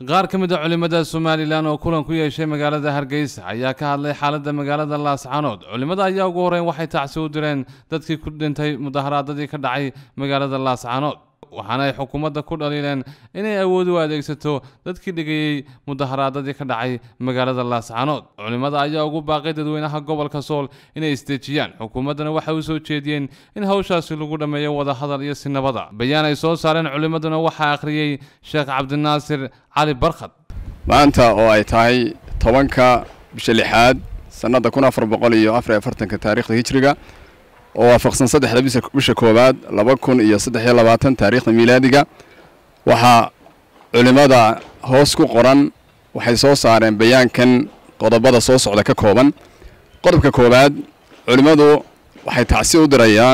qaar ka mid a culimmada somalilan oo kulan ku yeeshay magaalada hargeysa ayaa ka hadlay xaaladda magaalada laascanood culimmada ayaa ugu horreyn waxay tacsi u direen dadkii ku dhintay mudaharaadadii ka dhacay magaalada laascanood waxaana ay xukuumadda ku dhaliileen inay awood u adeegsato dadkii dhigayey mudaharaadadii ka dhacay magaalada laascanood culimmada ayaa ugu baaqay dadweynaha gobolka sool inay isdeejiyaan xukuumaddana waxay u soo jeediyeen in hawshaasi lagu dhammeeyo wadahadal iyo sinabada bayaan ay soo saareen culimmaduna waxaa akhriyey sheekh cabdinaasir cali barkhad maanta oo ay tahay tobanka bisha lixaad sannadda kun afar boqol iyo afar iyo afartanka taarikhda hijriga oo waafaqsan saddexda bisha koowaad laba kun iyo saddex iyo labaatan taariikhda miilaadiga waxaa culimmada hoos ku qoran waxay soo saareen bayaankan qodobada soo socda ka kooban qodobka koowaad culimmadu waxay tacsi u dirayaan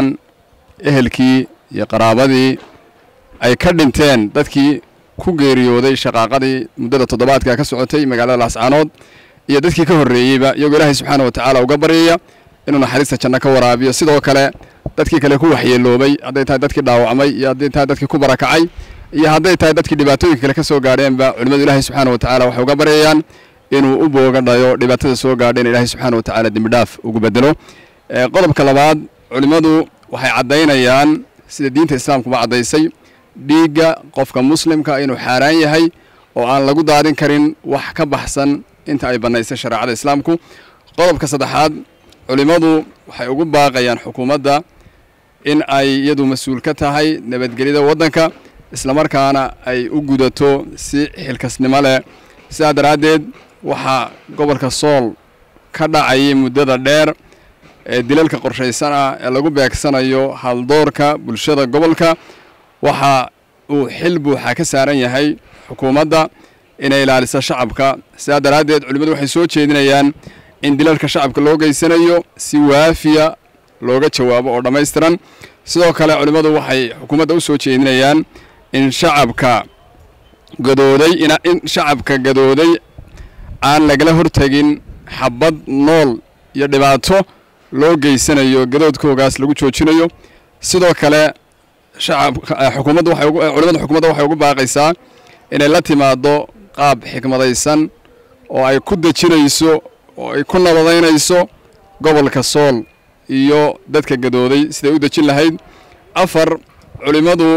ehelkii iyo qaraabadii ay ka dhinteen dadkii ku geeriyooday shaqaaqadii muddada toddobaadka ka socotay magaalada laascaanood iyo dadkii ka horreeyeyba iyagoo ilaahay subxaana wa tacaala uga baryaya inuu naxariista janno ka waraabiyo sidoo kale dadkii kale ku waxyeeloobay hadday tahay dadkii dhaawacmay iyo hadday tahay dadkii ku barakacay iyo hadday tahay dadkii dhibaatooyinka kale ka soo gaadheenba culimmadu ilaahay subxaana wa tacala waxay uga baryayaan inuu u booga dhayo dhibaatada soo gaadha in ilaahay subxaana wa tacaala dembidhaaf ugu bedelo qodobka labaad culimmadu waxay caddaynayaan sida diinta islaamkuba caddaysay dhiigga qofka muslimka inuu xaaraan yahay oo aan lagu daadin karin wax ka baxsan inta ay bannaysay shareecada islaamku qodobka saddexaad culimmadu waxay ugu baaqayaan xukuumadda in ay iyadu mas-uul ka tahay nabadgelyada waddanka islamarkaana ay u gudato si xilkasnimo leh sidaa daraaddeed waxaa gobolka sool ka dhacayay muddada dheer ee dilalka qorshaysan ah ee lagu beegsanayo haldoorka bulshada gobolka waxa uu xil buuxa ka saaran yahay xukuumadda inay ilaaliso shacabka sidaa daraaddeed culimmadu waxay soo jeedinayaan in dilalka shacabka loo geysanayo si waafiya looga jawaabo oo dhammaystiran sidoo kale culimmadu waxay xukuumadda u soo jeedinayaan in shacabka gadooday in shacabka gadooday aan lagala hortegin xabad nool iyo dhibaato loo geysanayo gadoodkoogaas lagu joojinayo sidoo kale xukuumadda culimmada xukuumadda waxay ugu baaqaysaa inay la timaado qaab xikmadaysan oo ay ku dejinayso oo ay ku nabadaynayso gobolka sool iyo dadka gadooday siday u dejin lahayd afar culimmadu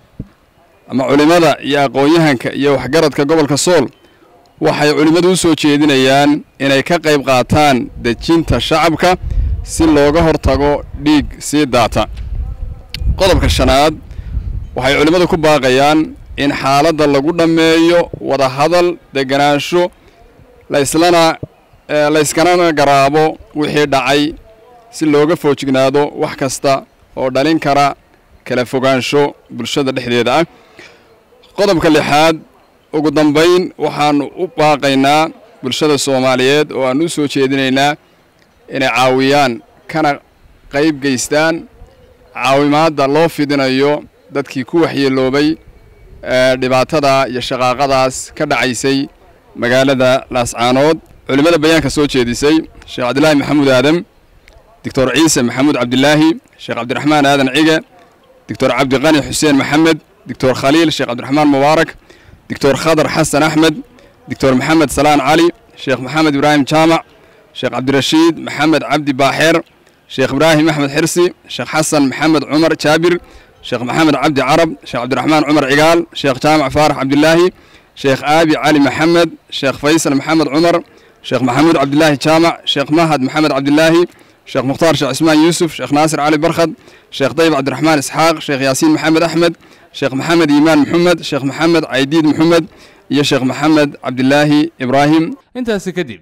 ama culimmada iyo aqoon-yahanka iyo waxgaradka gobolka sool waxay culimmadu u soo jeedinayaan inay ka qayb qaataan dejinta shacabka si looga hortago dhiig sii daata qodobka shanaad waxay culimmadu ku baaqayaan in xaaladda lagu dhammeeyo wadahadal deganaansho laislana layskana garaabo wixii dhacay si looga foojignaado wax kasta oo dhalin kara kala fogaansho bulshada dhexdeeda ah qodobka lixaad ugu dambayn waxaanu u baaqaynaa bulshada soomaaliyeed oo aanu u soo jeedinaynaa inay caawiyaan kana qayb geystaan caawimaadda loo fidinayo dadkii ku waxyeeloobay dhibaatada iyo shaqaaqadaas ka dhacaysay magaalada laascaanood culimmada bayaanka soo jeedisay sheekh cabdilaahi maxamuud aadam doctor ciise maxamuud cabdilaahi sheekh cabdiraxmaan aadan cige doctor cabdiqani xuseen maxamed doctor khaliil sheekh cabdiraxmaan mubaarak doctor khadar xasan axmed doctor maxamed salaan cali sheekh maxamed ibraahim jaamac sheekh cabdirashiid maxamed cabdi baaxeer sheekh ibraahim axmed xirsi sheekh xasan maxamed cumar jaabir sheekh maxamed cabdi carab sheekh cabdiraxmaan cumar cigaal sheekh jaamac faarax cabdilaahi sheekh aabi cali maxamed sheekh faysal maxamed cumar sheekh maxamuud cabdilaahi jaamac sheekh mahad maxamed cabdilaahi sheekh mukhtaar sheekh cismaan yuusuf sheekh naasir cali barkhad sheekh dayib cabdiraxmaan isxaaq sheekh yaasiin maxamed axmed sheekh maxamed yimaan maxamed sheekh maxamed caydiid maxamed iyo sheekh maxamed cabdilaahi ibraahim intaasi kadib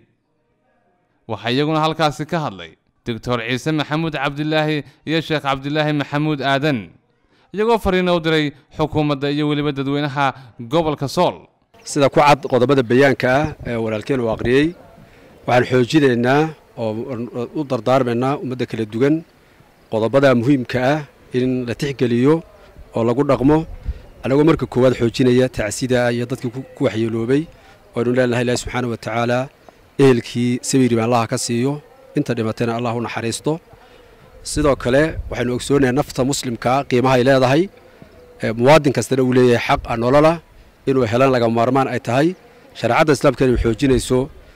waxaa iyaguna halkaasi ka hadlay doctor ciise maxamuud cabdilaahi iyo sheekh cabdilaahi maxamuud aadan iyagoo fariina u diray xukuumadda iyo weliba dadweynaha gobolka sool sida ku cad qodobada bayaanka ah ee walaalkeen uu aqriyey waxaan xoojinaynaa oo u dardaarmaynaa ummadda kala duwan qodobada muhiimka ah in la tixgeliyo oo lagu dhaqmo anagoo marka koowaad xoojinaya tacsida iyo dadkii ku waxyeeloobay waynu leenahay ilahi subxaana wa tacaala ehelkii sabiiriba allaha ka siiyo inta dhimatayna allah u naxariisto sidoo kale waxaynu ogsoonayaa nafta muslimkaa qiimaha ay leedahay muwaadin kastana uu leeyahay xaq a nolola inuu helan laga maarmaan ay tahay shareecadda islaamka inay xoojinayso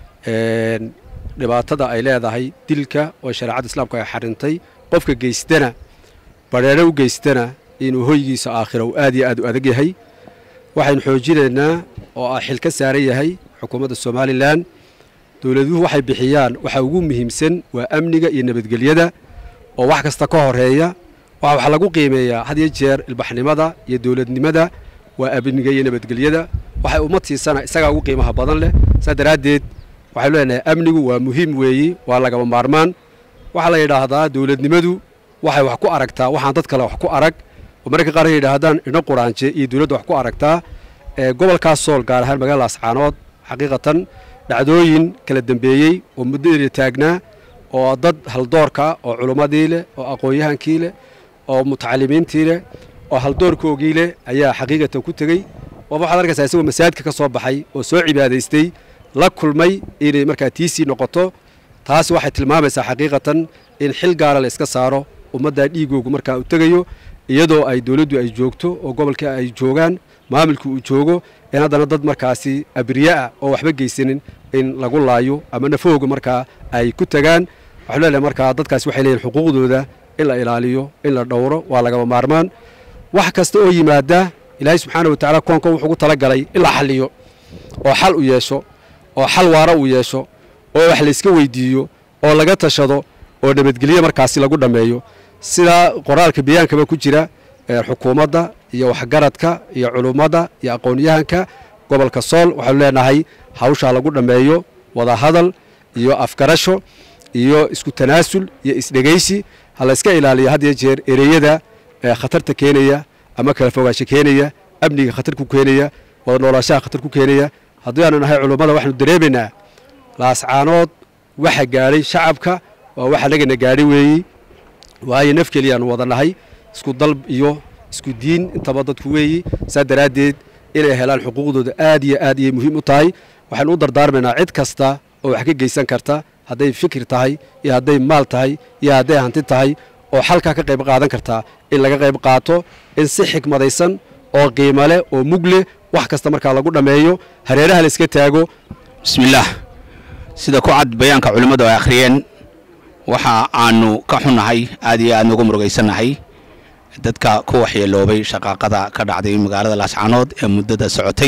dhibaatada ay leedahay dilka oo shareecadda islaamka ay xarintay qofka geystana badheedho u geystana inuu hoygiisa aakhira uu aad iyo aad u adag yahay waxaynu xoojinaynaa oo ah xil ka saaran yahay xukuumadda somalilan dowladuhu waxay bixiyaan waxa ugu muhiimsan waa amniga iyo nabadgelyada oo wax kasta ka horeeya waxa wax lagu qiimeeyaa had iyo jeer ilbaxnimada iyo dowladnimada waa amniga iyo nabadgelyada waxay ummad siisana isagaa ugu qiimaha badan leh saa daraaddeed waxaynu leenahay amnigu waa muhiim weeyi waa lagaba maarmaan waxaa la yidhaahdaa dowladnimadu waxay wax ku aragtaa waxaan dad kale wax ku arag oo mararka qaar ay yidhaahdaan idho quraanje iyo dowladda wax ku aragtaa gobolkaas sool gaar ahaan magaalada ascaanood xaqiiqatan dhacdooyin kala dambeeyey oo muddadeeda taagnaa oo dad haldoorka oo culummadii leh oo aqoon-yahankii leh oo mutacalimiintii leh oo haldoorkoogii leh ayaa xaqiiqatan ku tegey oo waxaad arkaysaa isagoo masaajidka ka soo baxay oo soo cibaadaystay la kulmay inay markaa tiisii noqoto taasi waxay tilmaamaysaa xaqiiqatan in xil gaara la iska saaro ummaddaa dhiigoogu markaa u tegayo iyadoo ay dowladdu ay joogto oo gobolka ay joogaan maamulka uu joogo in haddana dad markaasi abriyaah oo waxba geysanin in lagu laayo ama nafahooga markaa ay ku tagaan waxanu leenahay markaa dadkaasi waxay leeyihin xuquuqdooda in la ilaaliyo in la dhowro waa lagaba maarmaan wax kasta oo yimaada ilaahay subxaana wa tacala koonka wuxuu ugu talagalay in la xalliyo oo xal u yeesho oo xal waara uu yeesho oo wax layska weydiiyo oo laga tashado oo nabadgelyo markaasi lagu dhammeeyo sidaa qoraalka bayaankaba ku jira xukuumadda iyo waxgaradka iyo culummada iyo aqoon-yahanka gobolka sool waxaanu leenahay hawshaa lagu dhammeeyo wadahadal iyo afgarasho iyo isku tanaasul iyo isdhegaysi ha layska ilaaliyo had iyo jeer ereyada khatarta keenaya ama kala fogaansho keenaya amniga khatar ku keenaya wada noolaashaha khatar ku keenaya haddii aanu nahay culummada waxaanu dareemaynaa laascaanood waxa gaadhay shacabka waa waxa nagana gaadhay weeyi waayo naf keliyaanu wada nahay isku dal iyo isku diin intaba dadku weeyi saa daraaddeed inay helaan xuquuqdooda aad iyo aad iyay muhiim u tahay waxaynu u dardaarmaynaa cid kasta oo wax ka geysan karta hadday fikir tahay iyo hadday maal tahay iyo hadday hanti tahay oo xalkaa ka qayb qaadan kartaa in laga qayb qaato in si xikmadaysan oo qiimo leh oo mug leh wax kasta markaa lagu dhammeeyo hareeraha la iska taago bismillaah sida ku cad bayaanka culimmadu ay akhriyeen waxa aanu ka xunnahay aad iyo aad nugu murugaysannahay dadka ku waxyeeloobay shaqaaqada ka dhacday magaalada laascaanood ee muddada socotay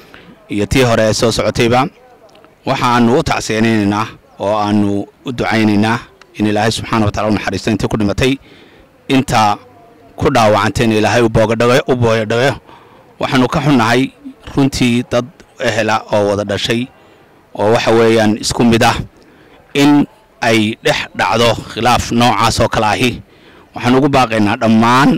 iyo tii hore ee soo socotayba waxa aanu u tacseenaynaynaa oo aanu u ducaynaynaa in ilaahay subxaana wa tacala u naxariisto intii ku dhimatay inta ku dhaawacantay in ilaahay u booyadhago waxaanu ka xunnahay runtii dad ehela oo wada dhashay oo waxa weeyaan isku mid ah in ay dhex dhacdo khilaaf noocaas oo kale ahi waxaan ugu baaqaynaa dhammaan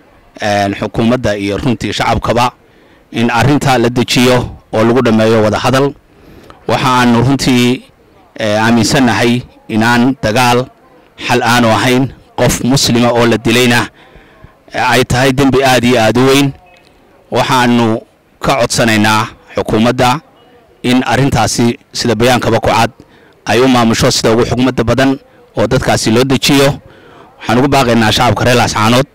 xukuumadda iyo runtii shacabkaba in arrintaa la dejiyo oo lagu dhammeeyo wada hadal waxa aanu runtii aaminsannahay inaan dagaal xal aanu ahayn qof muslima oo la dilayna ay tahay dembi aad iyo aad u weyn waxaanu ka codsanaynaa xukuumadda in arrintaasi sida bayaankaba ku cad ay u maamusho sida ugu xugmadda badan oo dadkaasi loo dejiyo waxaan ugu baaqaynaa shacabka reer laascaanood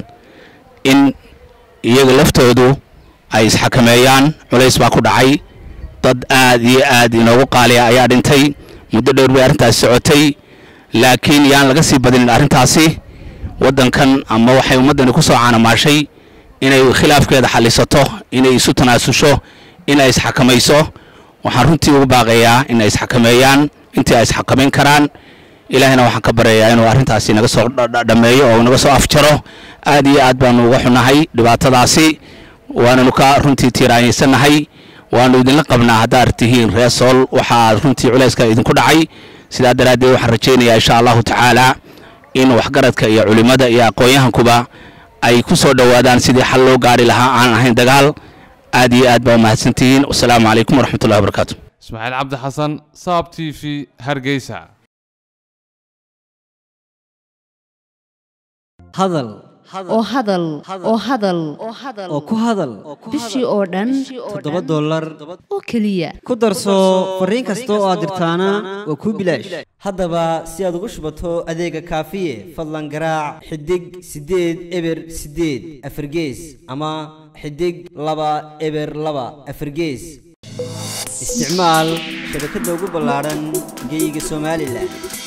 in iyaga laftoodu ay isxakameeyaan culays baa ku dhacay dad aad iyo aad inoogu qaaliya ayaa dhintay muddo dhowr bay arrintaasi socotay laakiin yaan laga sii badinin arrintaasi waddankan ama waxay ummaddani ku soo caanamaashay inay khilaafkeeda xallisato inay isu tanaasusho inay isxakamayso waxaan runtii ugu baaqayaa in ay isxakameeyaan intii ay isxakamayn karaan ilaahina waxaan ka baryayaa inuu arrintaasi naga soo dhammeeyo oo naga soo afjaro aad iyo aad baanu uga xunahay dhibaatadaasi waananu ka runtii tiiraanyaysannahay waanu idinla qabnaa haddaad tihiin reer sool waxaa runtii culayska idinku dhacay sidaa daraaddeed waxaan rajaynayaa insha allahu tacaala in waxgaradka iyo culimmada iyo aqoon-yahankuba ay ku soo dhowaadaan sidii xal loo gaari lahaa aan ahayn dagaal aad iyo aad baa umahadsantihiin wasalaamu calaykum waraxmatullahi wabarakaatu ismaaciil cabdi xasan saab t v hargeysa hadal oo hadal oo hadal oo ku hadal bishii oo dhan toddoba dollar oo keliya ku darso fariin kasta oo aad dirtaana waa kuu bilaash haddaba si aad ugu shubato adeega kaafiye fadlan garaac xidig siddeed eber siddeed afargees ama xidig laba eber laba afargees isticmaal shabakadda ugu ballaadhan geyga somalilan